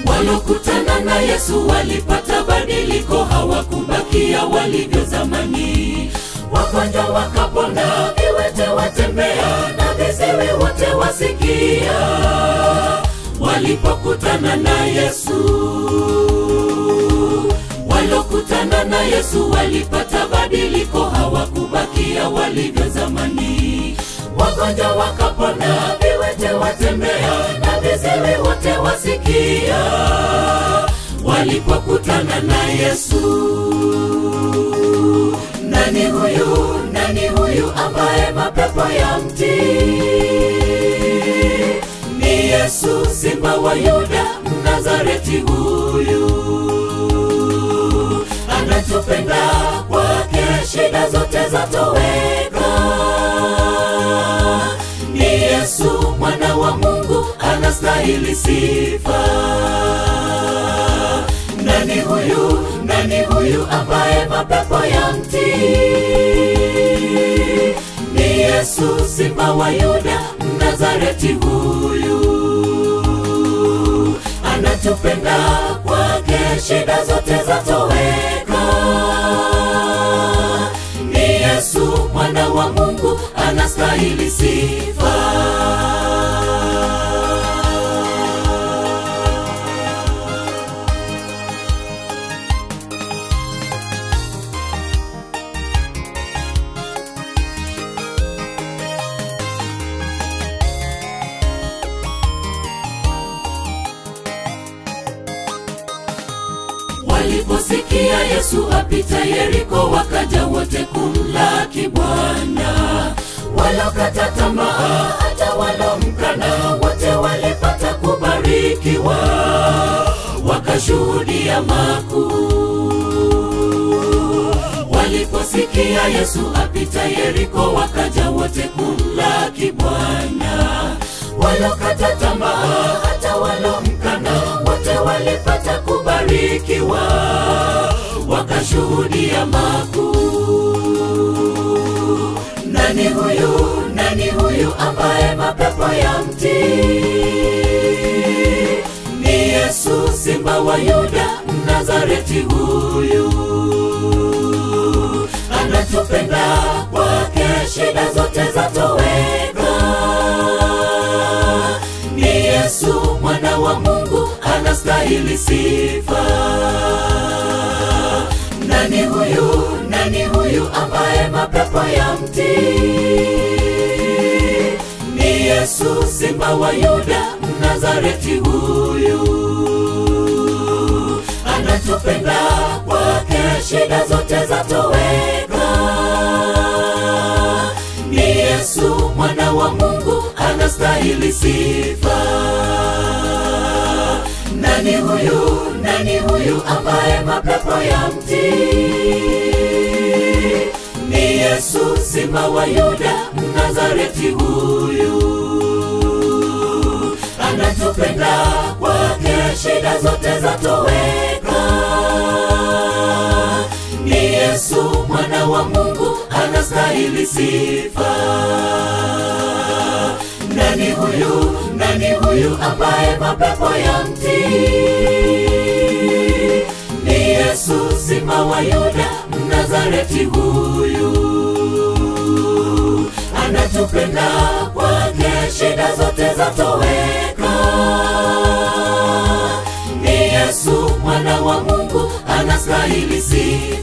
Walokutana na Yesu walipata badiliko, hawakubakia walivyo zamani. Wagonjwa wakapona, viwete watembea, na viziwi wote wasikia, walipokutana na Yesu. Walokutana na Yesu walipata badiliko, hawakubakia walivyo zamani. Wagonjwa wakapona, viwete watembea, na viziwi wote wasikia, walipokutana na Yesu. Nani huyu, nani huyu ambaye mapepo ya mti? Ni Yesu, simba wa Yuda, Mnazareti huyu anatupenda, kwake shida zote zatoweka. Ni Yesu mwana wa Mungu, anastahili sifa. Nani huyu, nani huyu ambaye mapepo ya mti? Ni Yesu simba wa Yuda, Mnazareti huyu anatupenda, kwake shida zote zatoweka. Ni Yesu mwana wa Mungu, anastahili sifa. Waliposikia Yesu apita Yeriko, wakaja wote kumlaki Bwana. Walokata tamaa, hata walomkana, wote walipata kubarikiwa, wakashuhudia makuu. Waliposikia Yesu apita Yeriko, wakaja wote kumlaki Bwana. Walokata tamaa, hata walomkana, wote walipata kubarikiwa, wakashuhudia makuu. Nani huyu, nani huyu ambaye mapepo ya mti? Ni Yesu simba wa Yuda, Mnazareti huyu anatupenda, kwake shida zote zatoweka. Ni Yesu mwana wa Mungu, anastahili sifa. Nani huyu, nani huyu ambaye mapepo ya mti? Ni Yesu simba wa Yuda, Mnazareti huyu anatupenda, kwake shida zote zatoweka. Ni Yesu mwana wa Mungu, anastahili sifa. Nani huyu, nani huyu ambaye mapepo ya mti? Ni Yesu simba wa Yuda, Mnazareti huyu anatupenda, kwake shida zote zatoweka. Ni Yesu mwana wa Mungu, anastahili sifa. Nani huyu, nani huyu ambaye mapepo ya mti? Ni Yesu simba wa Yuda, Mnazareti huyu anatupenda, kwake shida zote zatoweka. Ni Yesu mwana wa Mungu, anastahili sifa.